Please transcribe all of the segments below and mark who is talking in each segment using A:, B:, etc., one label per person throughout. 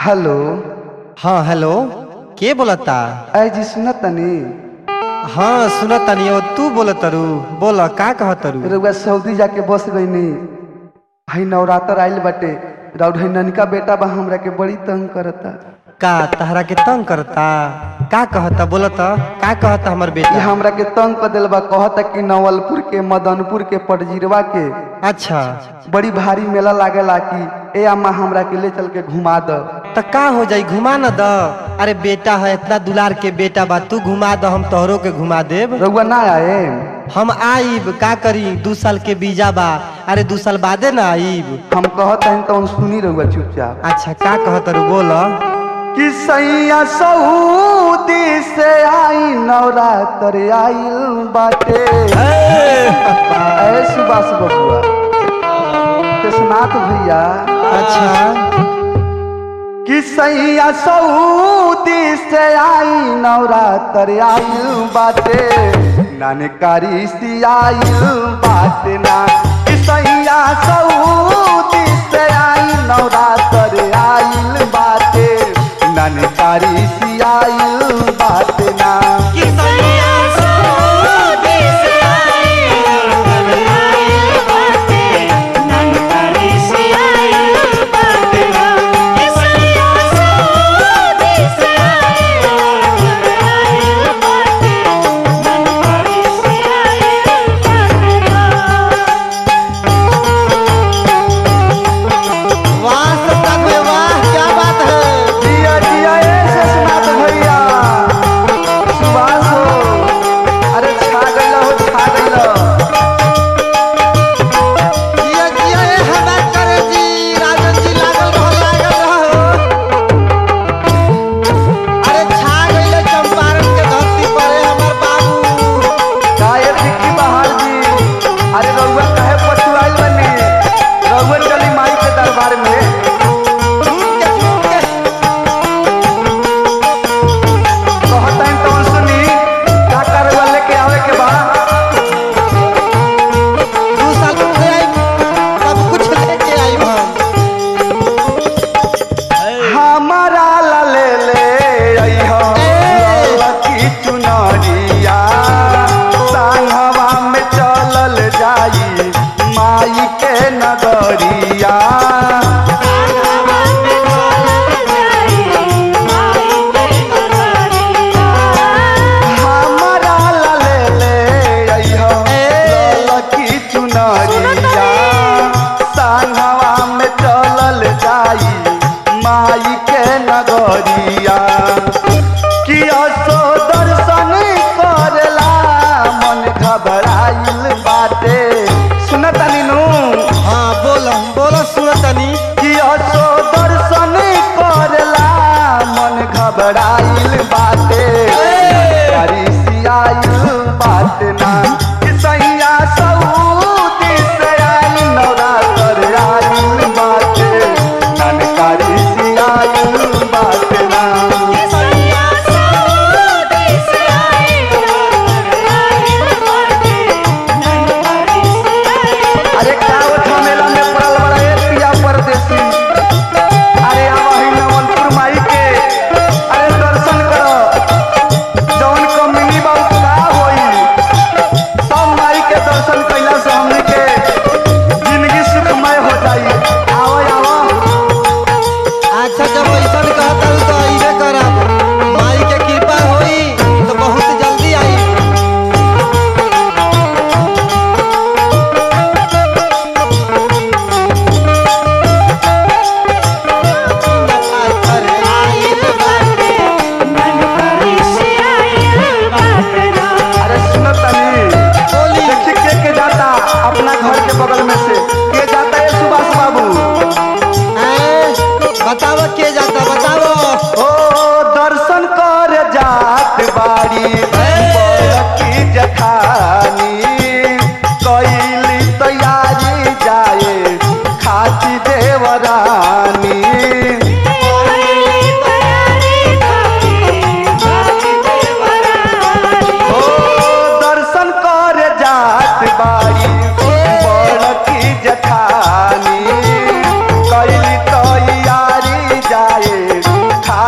A: Hello
B: हाँ hello के बोलता
A: अय जी सुनत तनी
B: हाँ सुनत तनी ओ तू बोलत रू बोल का कहत रू
A: रउआ सऊदी जाके बस गईनी हई नवरात्र आइल बाटे राउर हई ननका बेटा बा हमरा के बड़ी तंग करता
B: का तहरा के तंग करता का कहता बोलत का कहता हमर
A: ये
B: बेटा
A: हमरा के तंग कर दिल बा कहता कि नवलपुर के मदनपुर के पटजिरवा के
B: अच्छा
A: बड़ी भारी मेला लागेला कि ए अम्मा हमरा के ले चल के घुमा द
B: त का हो जाई घुमा न द अरे बेटा है इतना दुलार के बेटा बा तू घुमा द हम तोहरो के घुमा देब
A: रउआ ना आए
B: हम आईब का करी दू साल के बीजा बा अरे दू साल बादे ना आईब
A: हम कहत हन तो सुनी रउआ चुपचाप
B: अच्छा का कहत रू बोल
A: कि सैया सऊदी से आई नवरात्र आइल बाटे ऐ सुभाष बबुआ कृष्णाथ भैया
B: अच्छा
A: कि सैया सऊदी से आई नवरात्र आइल बाटे नानकारी सी आइल बाटे ना कि सैया सऊदी से आई नवरात्र आइल बाटे नानकारी सी आइल बाटे ना
B: वाह सत्ता में वाह क्या बात है
A: जिया जिया ए शेषनाथ भैया सुभाष हो अरे छा गइल हो छा गइल
B: जिया जिया ए हवा करे जी राजन जी लागल रहो लागल रहो अरे छा गइले चंपारण के धरती पर ए हमर बाबू
A: काहे टिक्की बहार जी अरे रउआ काहे पछुआइल बनी रउआ चली माई के दरबार में
B: झूम के झूम के
A: कहत हन तो सुनी का का रउआ लेके आवे के बा
B: दू साल में आई सब कुछ लेके आई हम
A: हमारा ला ले ले अइहा लकी चुनरिया संगवा में चलल जाई माई के नगरिया हमारा ला ले ले अइहा लकी चुनरिया संगवा में चलल जाई माई के नगरिया कि असो दर्शन करेला मन घबराइल बाटे सुनतानी नु
B: हाँ बोल बोल सुनतनी
A: कि असो दर्शन करेला मन घबराइल बाटे करिसियाइल बाटे ना कि सैया सऊदी से आई नवरात्र आइल बाटे नन करिसियाइल बाटे ना अरे कावत मेला में पड़ल बड़ा ए पिया परदेसी अरे आवा ही नवलपुर माई के अरे दर्शन करो जौन कमिनी बाबू का होई सब माई के दर्शन कैला से हमनी के जिंदगी सुखमय हो जाई आवा आवा
B: अच्छा जब ऐसा कहता हूँ तो अइबे करब माई के कृपा होई तो बहुत जल्दी आई
A: अरे सुनो तनी
B: बोली
A: देखी के के जाता अपना घर के बगल में से के जाता है सुभाष बाबू
B: हैं? बताओ के जाता बताओ
A: ओ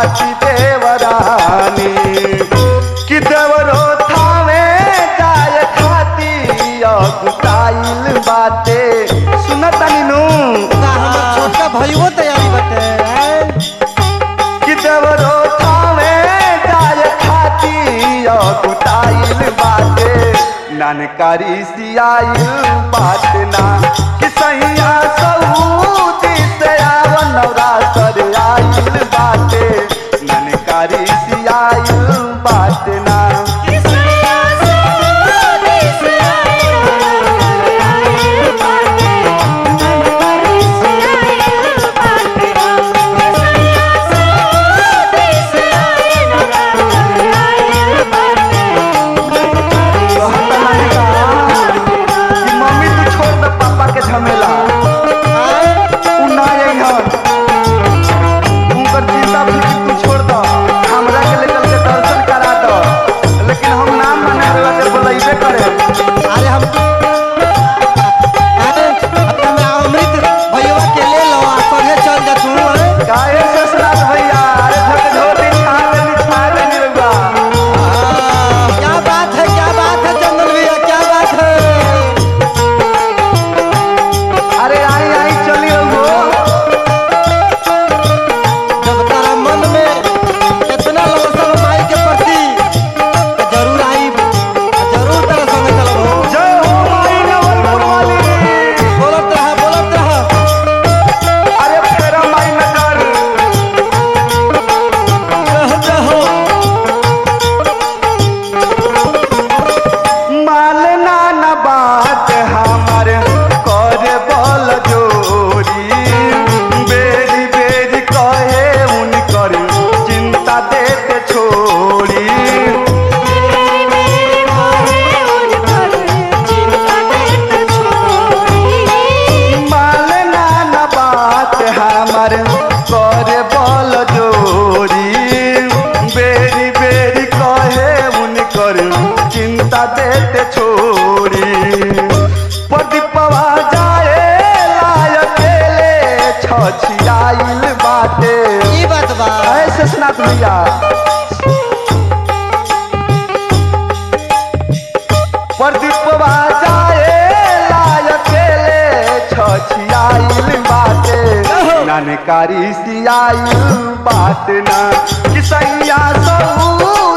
A: खाती देवरानी कि देवरो थावे जाए खाती अगुताइल बाटे सुनतानी नू
B: का हमर छोटका भइयो तैयारी बटे
A: कि देवरो थावे जाए खाती अगुताइल बाटे नानकारी सियाइल बाटे ना कि सैया सऊदी से आवन नवरातर आइल बाटे नानकारी सियाइल बाटे ना कि मम्मी तू छोड़ दे पापा के झमेला उ ना अइहन उनकर चिंता फिक्र तू छोड़ दे हमरा के लेकर के दर्शन करा दो लेकिन हम नाम माने वाला के बोलैबे करे
B: अरे हम अरे हम अमृत भइया के ले लो आ संगे चल जा तू हैं?
A: काहे ससुराल भैया अरे धक धोती छा देनी छा देनी रउआ
B: आ, क्या बात है क्या बात है चंदन भैया क्या बात है
A: अरे आई आई चली रउआ
B: जब तारा मन में इतना ललसा माई के प्रति तो जरूर आई जरूर तारा संगे चलब हो
A: जय हो माई नवलपुर वाली
B: बोलत रहा बोलत रहा
A: अरे फेरा माई नगर
B: कहते हो
A: मालना न बात हमार कर बल जोरी बेरी बेरी कहे उनकर चिंता देते छोड़ी मालना न बात हमार कर बल जोरी बेरी बेरी कहे उनकर चिंता देते छोड़ी प्रदीपवा जाए लायकेले छछियाइल बाटे
B: ई बात बा
A: ऐसे स्नात भैया प्रदीपवा जाए लायकेले छछियाइल बाटे नानकारी सियाइल बाट ना कि सैया सऊ